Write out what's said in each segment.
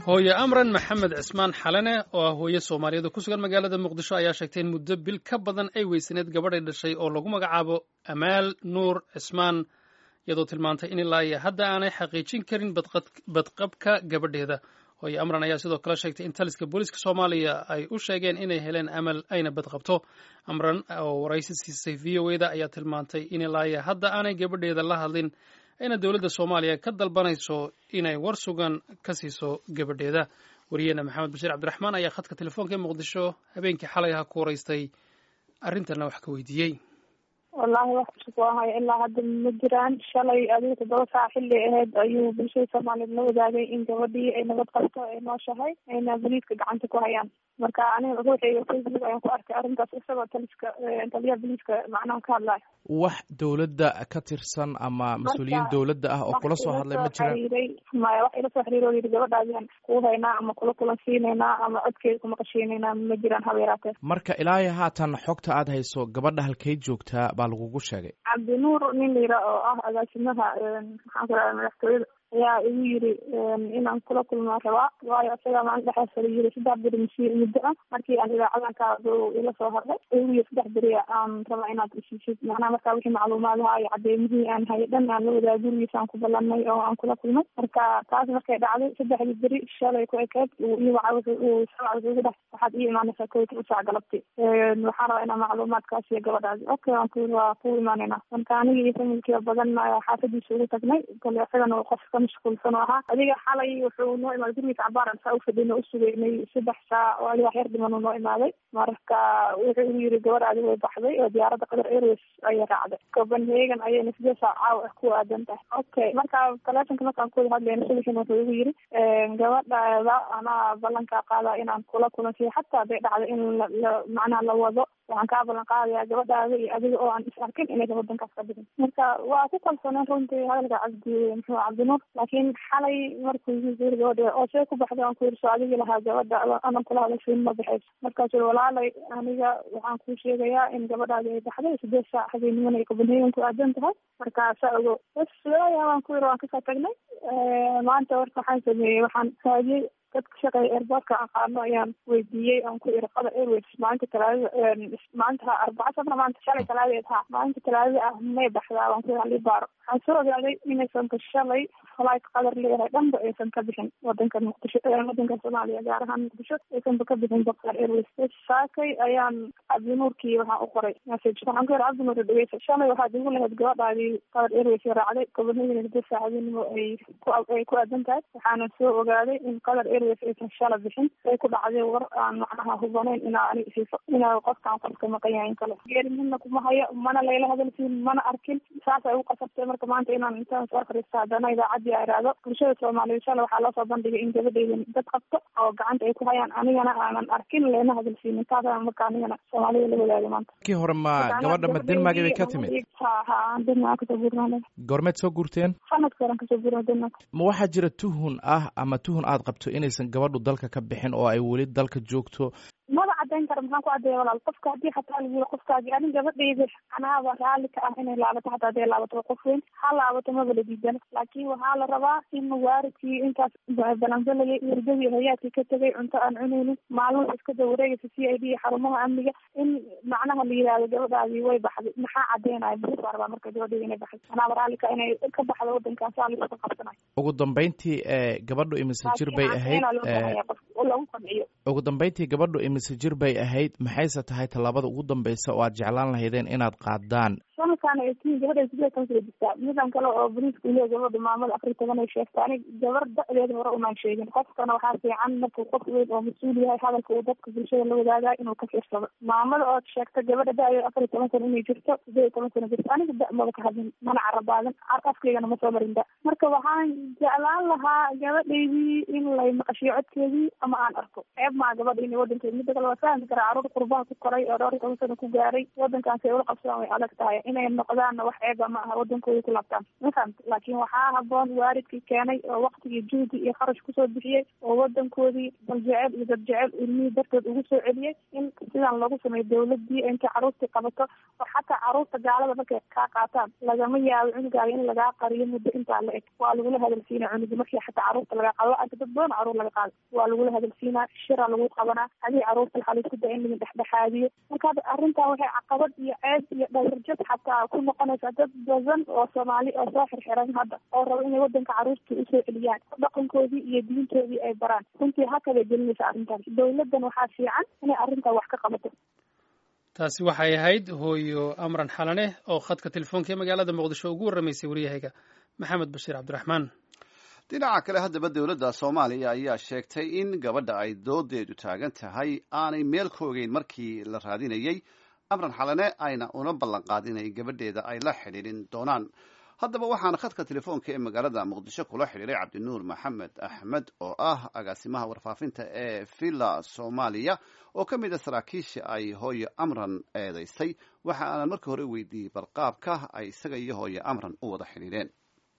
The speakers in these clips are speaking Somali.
hooye amran maxamed cismaan xalane oo ah hooye soomaaliyeed oo ku sugan magaalada muqdisho ayaa sheegtay in muddo bil ka badan ay weysaneed gabadhay dhashay oo lagu magacaabo amaal nuur cismaan iyadoo tilmaantay in ilaa iyo hadda aanay xaqiijin karin badqabka gabadheeda hooye amran ayaa sidoo kale sheegtay in taliska booliiska soomaaliya ay u sheegeen inay heleen amal ayna badqabto amran oo waraysi siisay v o eda ayaa tilmaantay in ilaa iyo hadda aanay gabadheeda la hadlin ayna dowladda soomaaliya ka dalbanayso inay war sugan ka siiso gabadheeda wariyeena maxamed bashiir cabdiraxmaan ayaa khadka telefoonka ee muqdisho habeenkii xalay aha ku waraystay arrintanna wax ka weydiiyey wallaahi wax cusub waa haya ilaa hadda ma jiraan shalay adiga toddoba saac xilli aheyd ayuu bulshada soomaaliyeed la wadaagay in gabadhii ay nabad qabto ay nooshahay ayna boliiska gacanta ku hayaan marka aniga ruuxayga facebook ayaan ku arkay arrintaas isagoo taliska taliyaha boliiska macnaha ka hadlayo wax dowladda ka tirsan ama mas-uuliyiin dowladda ah oo kula soo hadlay ma jiraan maya wax ila soo xiriiro yidhi gabadhaadian kuu haynaa ama kula kulansiinaynaa ama codkeeda kumaqashiinaynaa ma jiraan haba yaraatee marka ilaa iyo haatan xogta aad hayso gabadha halkay joogtaa baa lagugu sheegay cabdinuur nin layira oo ah agaasimaha maxaan ku raha madaxtooyada ayaa igu yiri inaan kula kulmaa rabaa waayo isagaa maalin dhexeesala yiri saddex beri masi muddo ah markii aan idaacadanka ila soo hadlay igu yiri saddex beri aan rabaa inaad isiisid macnaha markaa wixii macluumaadaha iyo cadeymihii aan hayay dhan aan la wadaa gurigiisa aan ku ballanay oo aan kula kulmay marka taas markay dhacday saddexdii beri shalay ku ekeed saac igu dhex waxaad ii imaanaysaa kow toban saac galabti waxaan rabaa inaa macluumaadkaas iyo gabadhaasi okay waan ku waa ku imaanayna marka aniga iyo familkiiba badan xaafadiisa ugu tagnay kale isagana qof mashquulsan oo ahaa adiga xalay wuxuu noo imaaday gurigiisa cabaaran saa ufadhina usugeynay saddex saac oo adiga wax yar dhiman uu noo imaaday marka wuxuu igu yiri gabadhaadi way baxday oo diyaaradda qatar airways ayay raacday copenhagen ayayna sidee saac caaw ah ku aadan tahay okay marka taleefonka markaan kuwada hadlayna subaxin wuxuu igu yiri gabadhaada anaa ballankaa qaadaa inaan kula kulansiyo xataa haday dhacday in la macnaha la wado waxaan kaa ballan qaadayaa gabadhaada iyo adiga oo aan is arkin inaysan wadankaas ka bixin marka waa ku kalsooneen runtii hadalka cabdi muxuu cabdinuur laakiin xalay markuu yiri gabadha oo see ku baxday aan ku yiri soo adigii lahaa gabadha anan kula hadashiin ma baxayso markaasuu walaalay aniga waxaan kuu sheegayaa in gabadhaadi ay baxday sideed saac habeenimana ay copenhagen ku aadan tahay marka saa ogo bas waaya waan ku yiri waan kasoo tagnay maanta warka waxaan sameeyey waxaan raadiyey dadka shaqeeya airportka aqaano ayaan weydiiyey aan ku iri qatar airways maalinta talaadada maalinta arbaca sabna maanta shalay talaadeed ha maalinta talaadada ah may baxdaa waan ku iri halii baaro waxaan soo ogaaday inaysan ka shalay flight qatar leeyahay dhanba aysan ka bixin wadanka muqdisho wadanka soomaaliya gaar ahaan muqdisho aysanba ka bixin qatar airways saakay ayaan cabdinuurkii waxaan u qoray message waxaan ku iri cabdinuur dhegeysa shalay waxaad igu lahayd gabadhaadii qatar airways raacday copenhagen hada saacadinimo ay ku ay ku aadan tahay waxaana soo ogaaday in qatar airways aysan shala bixin ay ku dhacday war aan macnaha hubanayn inaa ani siiso inaa qofkaan qofka maqan yahay in kale geeri midna kuma hayo mana layla hadalsiin mana arkin saasay ugu qasabtay marka maanta inaan intaan soo fariista haddana idaacadii a iraahdo bulshada soomaaliyeed shala waxaa loo soo bandhigay in gabadheyda dad qabto oo gacanta ay ku hayaan anigana aanan arkin leena hadalsiinin taasaan marka anigana soomaalida la wadaaga maanta kii hore ma gabadha ma denmark bay ka timid ha ha denmark kasoo guurnaa goormeed soo guurteen sanadka horan kasoo guurna denmark ma waxaa jira tuhun ah ama tuhun aad qabto inaysan gabadhu dalka ka bixin oo ay weli dalka joogto maba cadeyn kara maxaan ku cadeeya walaal qofka haddii xataa lagu yiri qofkaagi anin gabadhayda anaaba raalli ka ah inay laabato xataa haday laabato qof weyn ha laabato maba la diidana laakiin waxaa la rabaa in waaridkii intaas balanbalayay wardadii hayaadkii ka tegay cunto aan cunaynin maalmaha iska daba wareegaysa c i d iyo xarumaha amniga in macnaha la yihahdo gabadhaadii way baxday maxaa cadeynaya buu baa rabaa marka gabadhayda inay baxday anaaba raalli ka inay ka baxdo wadankan saa laisku qabsanayo ugu dambeyntii gabadhu imise jir bay ahayd lagu qanciyo ugu dambeyntii gabadhu imise jir bay ahayd maxayse tahay tallaabada ugu dambeysa oo aad jeclaan lahaydeen inaad qaadaan sanadkaan eighteen gabadha sideed toban sano jirtaa midan kale oo boliisku leeya gabadha maamada afar iyo toban ay sheegta anig gabar da-deeda hore umaan sheegin qofkana waxaa fiican markuu qof weyn oo mas-uul yahay hadalka uu dadka bulshada la wadaagayo inuu ka fiirsado maamada ood sheegta gabadha da-deeda afar iyo toban sano inay jirto sideed iyo toban sano jirto aniga da maba ka hadlin mana carabaadan afkaygana ma soo marin da marka waxaan jeclaan lahaa gabadhaydii in lay maqashiyo codkeedii ama aan arko ceeb maa gabadha inay wadankeeda mida kale waa fahamki karaa caruur qurbaha ku koray oo dhowr iyo toban sano ku gaaray wadankaasi ay ula qabsadaan way adag tahay inay noqdaan wax eega ma aha wadankooda ku laabtaan mafahant laakiin waxaa haboon waalidkii keenay oo waktigii juhdi iyo kharash kusoo bixiyey oo wadankoodii dal jecel iyo dad jecel ilmihii dartood ugu soo celiyey in sidaan lagu sameeyo dawladii intay caruurtii qabato oo xataa caruurta gaalada markay kaa qaataan lagama yaabo cunugaaga in lagaa qariyo muddo intaa la eg waa lagula hadalsiinaa cunugi markii xataa caruurta lagaa qaado arka dad badan caruur laga qaado waa lagula hadalsiinaa shira lagu qabanaa hadii caruurta waxaa laisku daa in laga dhexdhexaadiyo marka arrintan waxay caqabad iyo ceeb iyo dhawrjad xataa ku noqonaysaa dad badan oo soomaali oo soo xirxiran hadda oo rabo inay wadanka caruurta usoo celiyaan dhaqankoodii iyo diintoodii ay baraan runtii hakabay gelinaysa arrintan dawladan waxaa fiican inay arrintan wax ka qabato taasi waxay ahayd hooyo amran xalane oo khadka telefoonka ee magaalada muqdisho ugu warramaysay waryahayga maxamed bashiir cabdiraxmaan dhinaca kale haddaba dowladda soomaaliya ayaa sheegtay in gabadha ay doodeedu taagan tahay aanay meel ka ogeyn markii la raadinayey amran xalane ayna una ballan qaadin ay gabadheeda ay la xidhiidhin doonaan haddaba waxaana khadka telefoonka ee magaalada muqdisho kula xidhiiray cabdinuur maxamed axmed oo ah agaasimaha warfaafinta ee villa soomaaliya oo ka mid a saraakiisha ay hooyo amran eedaysay waxa aanan markii hore weydiiyey balqaabka ay isaga iyo hooyo amran u wada xidhiidheen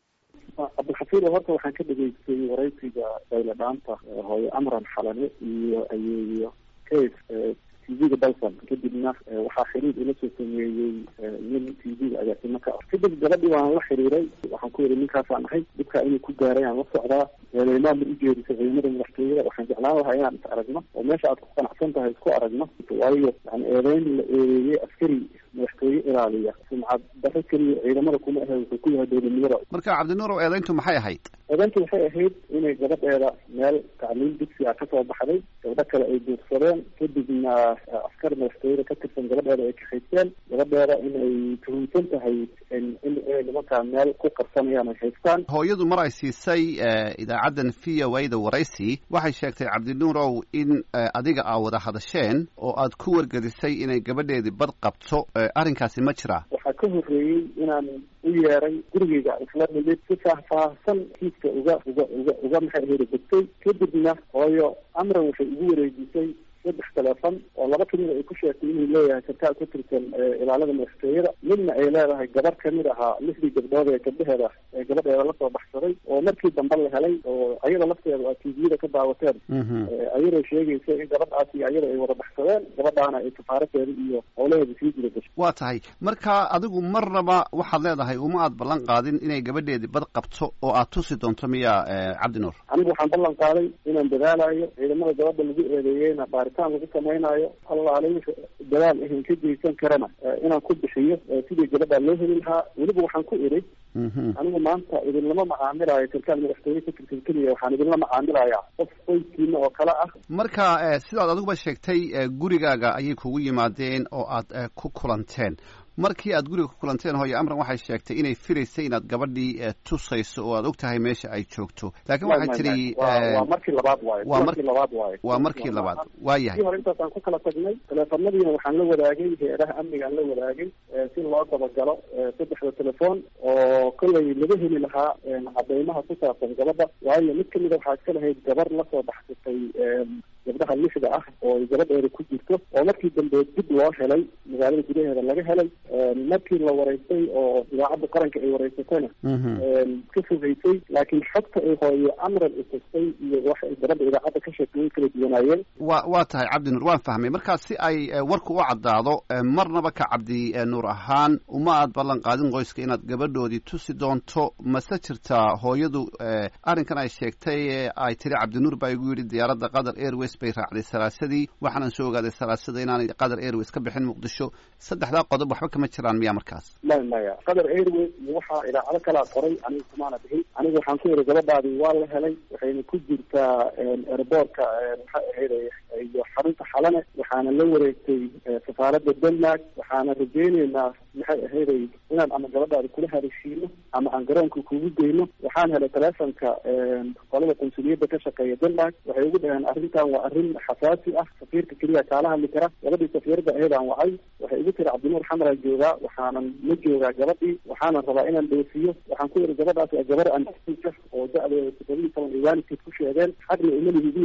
cabdilxafiid horta waxaan ka dhegaystay waraysiga dayladhaanta hooyo amran xalane iyo ayeeyo case tv-ga dalsan kadibna waxaa xiriir ila soo sameeyey nin tv-ga agaasimo ka ah kadib gabadhii waan la xiriiray waxaan ku yidhi ninkaasaan ahay dhibkaa inuu ku gaaray aan la socdaa eedeymaad ma ujeedisa ciidamada madaxtooyada waxaan jeclaan lahaa inaan is aragno oo meesha aad ku qanacsan tahay isku aragno waayo yani eedeyn la eedeeyey askari madaxtooye ilaaliya sumcad daro keliya ciidamada kuma ahe wuxuu ku yahay dowladnimada marka cabdinuurow eedeyntu maxay ahayd eedeyntu waxay ahayd inay gabadheeda meel tacliim dugsi ah kasoo baxday gabdho kale ay duursadeen kadibna askar madaxtooyada ka tirsan gabadheeda ay kahaysteen gabadheeda inay tuhunsan tahay in inay nimankaa meel ku qarsanayaan ay haystaan hooyadu mar ay siisay idaacaddan v o a da waraysi waxay sheegtay cabdinuurow in adiga aa wada hadasheen oo aad ku wargelisay inay gabadheedii bad qabto arrinkaasi ma jiraa waxaa ka horreeyey inaan u yeeray gurigeyga isla nimid si faahfaahsan kiiska uga uga uga uga maxay ahayda degtay kadibna hooyo amran waxay ugu wareejisay saddex telefon oo laba kamida ay ku sheegtay inuu leeyahay sarkaal ka tirsan ilaalada madaxtooyada midna ay leedahay gabar kamid ahaa lixdii gabdhood ee gabdhaheeda ee gabadheeda lasoo baxsaday oo markii dambe la helay oo ayada lafteeda aa tviyada ka daawateen ayadoo sheegaysa in gabadhaasi ayada ay wada baxsadeen gabadhaana ay kafaaradeeda iyo howlaheeda sii jira gashay waa tahay marka adigu marnaba waxaad leedahay uma aad ballan qaadin inay gabadheedii bad qabto oo aad tusi doonto miya cabdinuur anigu waxaan ballan qaaday inaan dadaalayo ciidamada gabadha lagu eedeeyeyna baaritaan lagu samaynayo allaale wixi dadaal ahan ka geysan karana inaan ku bixiyo sidii gabadhaa loo heli lahaa weliba waxaan ku idhi anigu maanta idinlama macaamilayo sarkaal madaxtooye ka tirsan keliya waxaan idinla macaamilayaa qof qoyskiina oo kale ah marka sidaad adiguba sheegtay gurigaaga ayay kugu yimaadeen oo aad ku kulanteen markii aad guriga ku kulanteen hooyo amran waxay sheegtay inay filaysay inaad gabadhii tusayso oo aad og tahay meesha ay joogto laakiin waxay tidhi waa markii labaad waayo waa markii labaad waayo waa markii labaad waa yahay kii hore intaasaan ku kala tagnay teleefanadiina waxaan la wadaagay heeraha amnigaan la wadaagay si loo dabagalo saddexda telefoon oo kollay laga heli lahaa cadeymaha ku saabsan gabadha waayo mid kamida waxaa iska lahayd gabar lasoo baxsatay gabdhaha lixda ah oo gabadheeda ku jirto oo markii dambe dib loo helay magaalada gudaheeda laga helay markii la waraystay oo idaacadda qaranka ay waraysatayna ka fogeysay laakiin xogta ay hooyo amran isustay iyo waxa ay gabadha idaacadda ka sheegtay way kala duwanaayeen wa waa tahay cabdi nuur waan fahmay marka si ay warku u caddaado marnaba ka cabdi nuur ahaan uma aad ballan qaadin qoyska inaad gabadhoodii tusi doonto mase jirtaa hooyadu arrinkan ay sheegtay ay tiri cabdinuur baa igu yidhi diyaaradda qatar airways bay raacday salaasadii waxaanan soo ogaaday salaasada inaanay qatar airways ka bixin muqdisho saddexdaa qodob waxba kama jiraan miya markaas maya maya qatar airways iyo waxaa idaacado kalaa qoray aniga kumaana bixin aniga waxaan ku yidhi gabadhaadii waa la helay waxayna ku jirtaa airboortka maxay ahayd iyo xarunta xalane waxaana la wareegtay safaaradda denmark waxaana rajeyneynaa maxay ahayday inaan ama gabadhaada kula haleeshiino ama aan garoonka kugu geyno waxaan helay telefonka qolada qunsuliyadda ka shaqeeya denmark waxay ugu dhaheen arrintan waa arrin xasaasi ah safiirka keliya kaala hadli kara gabadhii safiirada ahaydaan wacay waxay igu tiri cabdinuur xamaraa joogaa waxaanan la joogaa gabadhii waxaanan rabaa inaan dhoosiyo waxaan ku yidhi gabadhaas waa gabar anka oo da-deeda toddoba iyo toban ay waalidkeed ku sheegeen xagna uma lihidiin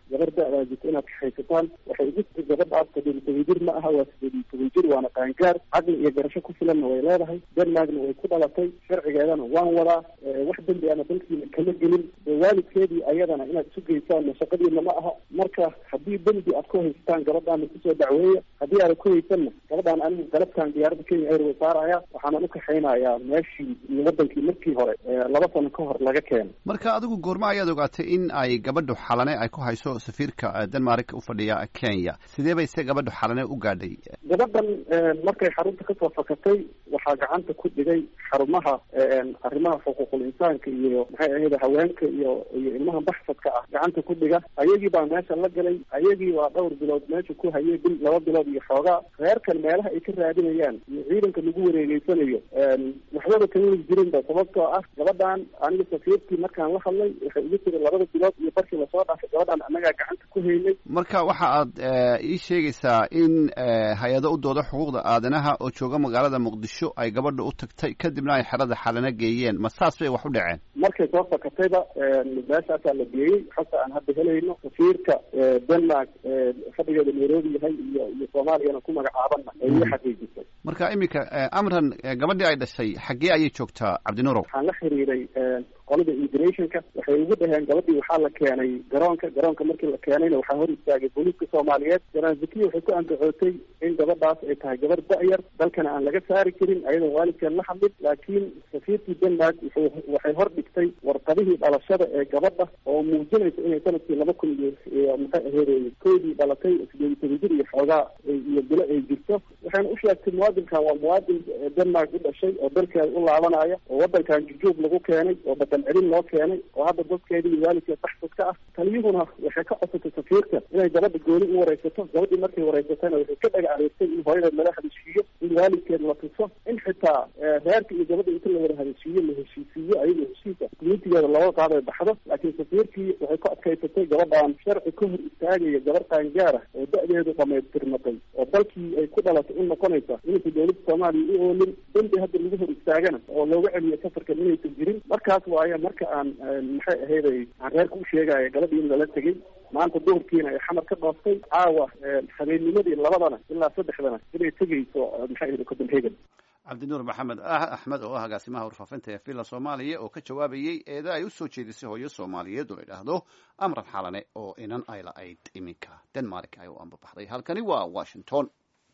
gabar da-daa jirta inaad kaxaysataan waxay ugu tiri gabadhaas todoba iyo toban jir ma aha waa sideed iyo toban jir waana qaangaar caqli iyo garasho ku filanna way leedahay denmarkna way ku dhalatay sharcigeedana waan wadaa wax dembi ana dalkiina kama gelin waalidkeedii ayadana inaad isu geysaan shaqadiina ma aha marka haddii dembi aad ku haystaan gabadhaana kusoo dacweeya haddii aada ku haysanna gabadhaan anigu galabtaan diyaaradda kenya airway saaraya waxaanan u kaxaynayaa meeshii iyo wadankii markii hore laba sano ka hor laga keenay marka adigu goorma ayaad ogaatay in ay gabadhu xalane ay ku hayso safiirka denmark u fadhiya kenya sidee bay se gabadhu xalane u gaadhay gabadhan markay xarunta kasoo fakatay waxaa gacanta ku dhigay xarumaha arrimaha xuquuqul insaanka iyo maxay ahayd haweenka iyo iyo ilmaha baxsadka ah gacanta ku dhiga ayagii baa meesha la galay ayagii waa dhowr bilood meesha ku hayay bil laba bilood iyo xoogaa reerkan meelaha ay ka raadinayaan iyo ciidanka lagu wareegeysanayo waxbaba kama weli jirinba sababtoo ah gabadhan aniga safiirkii markaan la hadlay waxay igu tiri labada bilood iyo barkii lasoo dhaafay gabadhan annagaa gacanta ku haynay marka waxa aad ii sheegaysaa in hay-ado u dooda xuquuqda aadanaha oo jooga magaalada muqdisho ay gabadha u tagtay kadibna ay xerada xalana geeyeen ma saas bay wax u dhaceen markay soo fakatayba meeshaasaa la geeyey xasa aan hadda helayno safiirka denmark fadhigeeda nairobi yahay iyo iyo soomaaliyana ku magacaabanna ay ii xaqiijisay marka iminka amran gabadhii ay dhashay xaggee ayay joogtaa cabdinuurow waxaan la xiriiray qolada immigrationka waxay ugu dhaheen gabadhii waxaa la keenay garoonka garoonka markii la keenayna waxaa hor istaagay booliiska soomaaliyeed janaan zakiya waxay ku andacootay in gabadhaas ay tahay gabar da-yar dalkana aan laga saari karin ayadoon waalidkeen la hadlin laakiin safiirkii denmark wuxuu waxay hor dhigtay warqadihii dhalashada ee gabadha oo muujinaysa inay sanadkii laba kun iyo maxay aheyd koodii dhalatay sideed iyo toban jir iyo xoogaa iyo bilo ay jirto waxayna u sheegtay muwaadinkan waa muwaadin denmark u dhashay oo dalkeeda u laabanaya oo wadankan jujuub lagu keenay oo badan celin loo keenay oo hadda dadkeeda iyo waalidkeed baxsad ka ah taliyuhuna waxay ka codsatay safiirka inay gabadha gooni u wareysato gabadhii markay wareysatayna waxay ka dhaga adeegtay in hooyadeed laga hadashiiyo in waalidkeed la tuso in xitaa reerka iyo gabadha inta la wada hadashiiyo la heshiisiiyo ayagoo heshiisa communitigeeda looga qaaday baxdo laakiin safiirkii waxay ku adkaysatay gabadhan sharci ka hor istaagaya gabar qaangaara oo da-deedu dhamaystirmatay oo dalkii ay ku dhalatay u noqonaysa inaysa dowladda soomaaliya u oolin dembi hadda lagu hor istaagana oo looga celiyo safarkan inaysan jirin markaas waayo marka aan maxay ahayday aan reerka u sheegaya gabadhii in lala tegay maanta duhurkiina ay xamar ka dhooftay caawa habeennimadii labadana ilaa saddexdana inay tegayso maxay ahayd copenhagen cabdinuur maxamed axmed oo ah agaasimaha warfaafinta ee villa soomaaliya oo ka jawaabayey eeda ay u soo jeedisay hooyo soomaaliyeed oo la idhaahdo amran xalane oo inan ay la-ayd iminka denmark ay u ambabaxday halkani waa washington